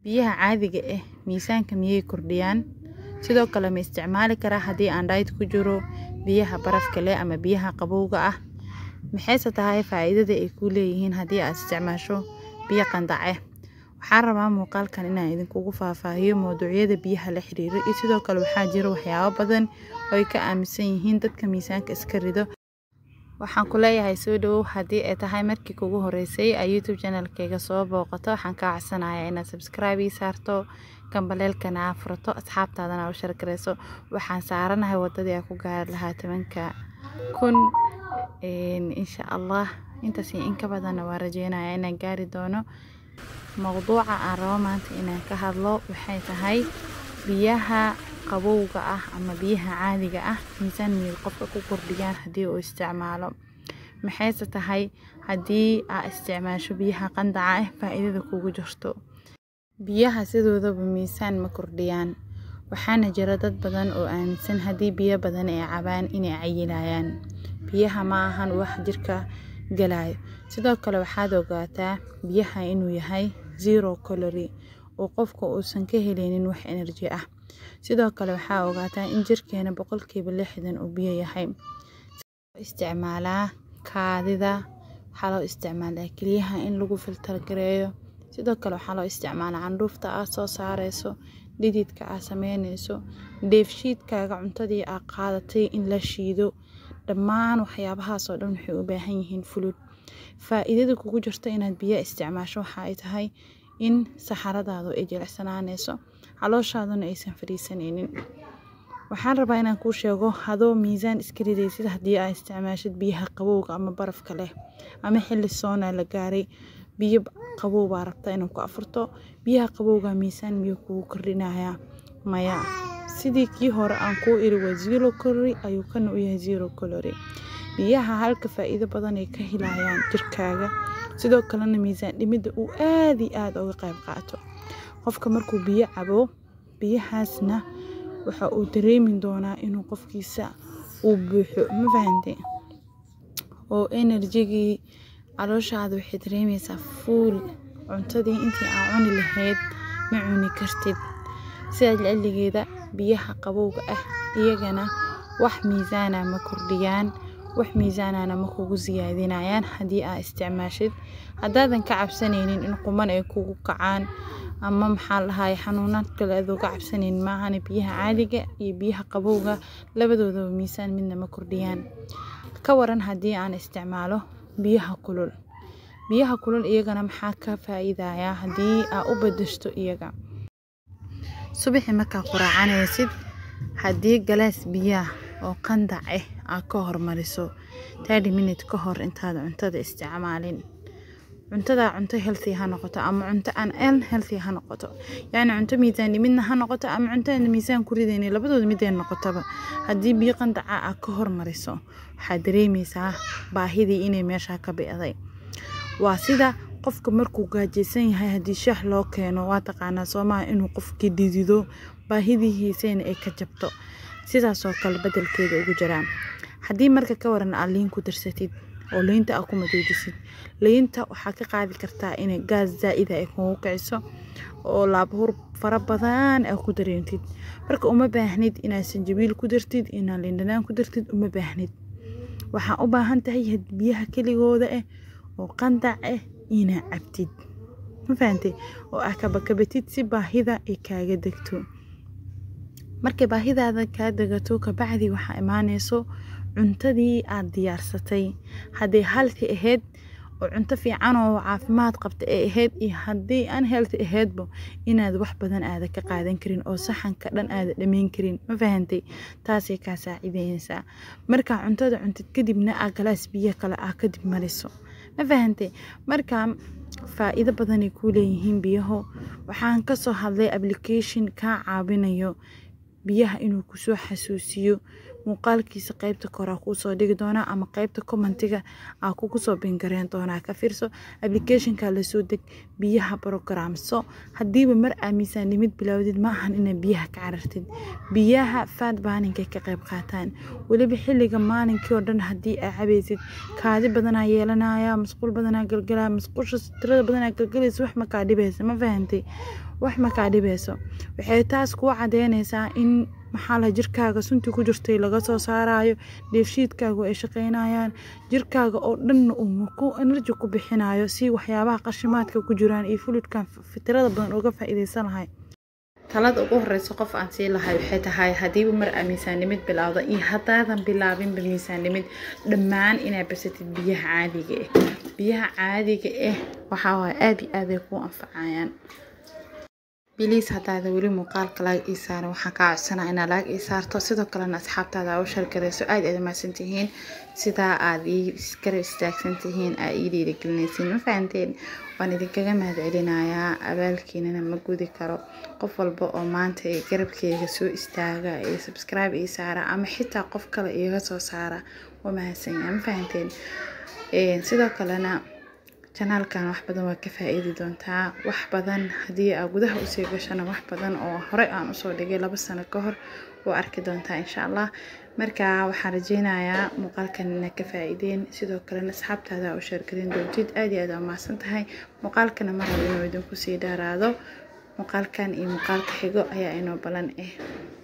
biyaha caadiga ah miisaanka miyay kordhiyaan sidoo kale ma isticmaali karaa haddii aan diet ku jiro biyaha barafka leh ama biyaha qabowga ah maxayse tahay faa'iidada ay ku leeyihiin haddii aad isticmaasho biyo qandace waxaan rabaa muuqaalkan inaan idinkugu faahfaahiyo mawduucyada biyaha la xiriiro iyo sidoo kale waxaa jira waxyaabo badan oo ay ka aaminsan yihiin dadka miisaanka iska rido waxaan ku leeyahay soo dhawow haddii ay tahay markii kugu horeysay ay youtube channelkayga soo booqato waxaan kaa codsanayaa inaad subscribe ii saarto gambaleelkana aa furato asxaabtaadana u shargareyso waxaan saaranahay wadadii aan ku gaari lahaa tobanka kun insha allah intaas in ka badanna waa rajeynaya inaan gaari doono mowduuca aan rabo maanta inaan ka hadlo waxay tahay biyaha qabowga ah ama biyaha caadiga ah miisaan miyay qofka ku kordhiyaan haddii uu isticmaalo maxayse tahay haddii aa isticmaasho biyaha qandaca ah faa'iidada kugu jirto biyaha sidoodaba miisaan ma kordhiyaan waxaana jira dad badan oo aaminsan haddii biyo badan ay cabaan inay cayilayaan biyaha ma ahan wax jirka galayo sidoo kale waxaad ogaataa biyaha inuu yahay zero calory oo qofka uusan ka heleynin wax energy ah sidoo kale waxaa ogaataa in jirkeena boqolkiiba lixdan uu biyo yahay isticmaalaa kaadida waxaa loo isticmaalaa keliyaha in lagu filtar gareeyo sidoo kale waxaa loo isticmaalaa candhuufta aad soo saareyso dhididka aad sameyneyso dheefshiidkaaga cuntadii aad qaadatay in la shiido dhammaan waxyaabahaasoo dhan waxay u baahan yihiin fulud faa'iidada kugu jirta inaad biyo isticmaasho waxa ay tahay in saxaradaadu ay jilicsanaaneyso calooshaaduna aysan fadhiisanaynin waxaan rabaa inaan kuu sheego hadoo miisaan iska ridaysid haddii aad isticmaashid biyaha qabowga ama barafka leh ama xilli soona la gaaray biyo qabow baa rabta inaad ku afurto biyaha qabowga miisaan miyuu kugu kordhinayaa maya sidii kii hore aan kuu iri waa zero calory ayuu kana u yahay zero calory biyaha halka faa'iido badan ay ka helayaan jirkaaga sidoo kalena miisaan dhimidda uu aada iyo aada uga qayb qaato qofka markuu biyo cabo biyahaasna waxa uu dareemi doonaa inuu qofkiisa uu buuxo ma fahante oo enerjigii calooshaada waxay dareemeysaa fuul cuntadii intii aa cuni lahayd ma cuni kartid sidaa jeceligeeda biyaha qabowga ah iyagana wax miisaana ma kordhiyaan wax miisaanana ma kugu siyaadinayaan haddii aa isticmaashid haddaadan ka cabsanaynin in quman ay kugu kacaan ama maxaa lahaay xanuunad kale adoo ka cabsanaynin maahane biyaha caadiga iyo biyaha qabowga labadoodaba miisaan midna ma kordhiyaan ka waran haddii aan isticmaalo biyaha kulul biyaha kulul iyagana maxaa ka faa'iidayaa haddii aa u badashto iyaga subaxii markaa quraacanaysid haddii galaas biyaha oo qandac ah aad ka hormariso thirty minute ka hor intaada cuntada isticmaalin cuntada cunto healthy ha noqoto ama cunto aan an healthy ha noqoto yacni cunto miisaan dhimidna ha noqoto ama cunto aan miisaan ku ridaynin labadooda midee noqotaba haddii biyo qandaca aad ka hormariso waxaad dareemeysaa baahidii inay meeshaa ka bi'day waa sida qofka markuu gaajaysan yahay haddii shaah loo keeno waa taqaanaa soomaha inuu qofkii dhidido baahidihiisayna ay ka jabto sidaasoo kale bedelkeeda ugu jiraan haddii marka ka waran aad liin ku darsatid oo liinta aad ku madoodisid liinta waxaa ka qaadi kartaa inay gaas zaa'ida ay kugu kiciso oo laabhur fara badan aad ku dareentid marka uma baahnid inaad sanjabiil ku dartid inaad liindhanaan ku dartid uma baahnid waxaa u baahan tahay biyaha keligooda ah oo qandac ah inaa cabtid ma fahantay oo ah kabakabatid si baahida ay kaaga degto markay baahidaada kaa degato kabacdi waxaa imaaneyso cuntadii aad diyaarsatay hadday halti ahayd oo cunto fiican oo caafimaad qabta ay ahayd iyo haddii aan healthy ahaydba inaad wax badan aada ka qaadan karin oo saxanka dhan aada dhammayn karin ma fahantay taasay kaa saacideynaysaa markaa cuntada cuntid kadibna aa galaas biyo kale ah kadib mariso ma fahantay markaa faa'iido badanay kuu leeyihiin biyaho waxaan kasoo hadlay application kaa caawinayo biyaha inuu kusoo xasuusiyo muuqaalkiisa qeybta kore kuusoo dhigi doonaa ama qeybta commentiga aa kugu soo bingareen doonaa ka fiirso applicationka lasoo deg biyaha programso hadiiba mar aa miisaanimid bilaawdid ma ahan inaa biyaha ka carartid biyaha faad baaninkay ka qeyb qaataan weliba xilliga maalinkii oo dhan haddii aa cabaysid kaadi badanaa yeelanaya masquul badanaa galgalaya masquusha tirada badanaa galgalaysa wax makaa dhibaysa ma fahantay wax makaa dhibayso waxay taas kuu cadeynaysaa in maxaa laha jirkaaga suntii ku jirtay laga soo saarayo dheefshiidkaagu ay shaqeynayaan jirkaaga oo dhanna uu ku enerji ku bixinayo si waxyaabaha qashimaadka ku jiraan iyo fulidkan fitirada badan uga faa-iideysan lahay talada ugu horeysa qof aan sii lahay waxay tahay hadiiba mar aa miisaanimid bilaawda iyo haddaadan bilaabinba miisaanimid dhammaan inaa basatid biyaha caadiga ah biyaha caadiga ah waxaa waay aada iyo aad ay kuu anfacayaan biliis haddaada weli muuqaalka laag ii saaran waxaan kaa codsanaa inaa laag ii saarto sidoo kalena asxaabtaada aa u shargarayso aada aad umahadsan tihiin sidaa aad ii iskara istaagsan tihiin aa ii dhiirigelinaysiin ma fahanteen waan idinkaga mahad celinayaa abaalkiinana ma gudi karo qof walba oo maanta ee garabkeyga soo istaaga ee subscribe ii saara ama xitaa qof kale iiga soo saara waa mahadsanyaa ma fahanteen sidoo kalena janaalkan wax badan waa ka faa-iidi doontaa wax badan haddii aa gudaha usii gashana wax badan oo horey aan usoo dhigay laba sano ka hor waa arki doontaa insha allah marka waxaan rajeynayaa muuqaalkan inaad ka faa-iideen sidoo kalena asxaabtaada u sheergelin doontid aada iyo aad aa mahadsan tahay muuqaalkana mar raba inuu idinku sii dheeraado muuqaalkan iyo muuqaalka xigo ayaa inoo balan ah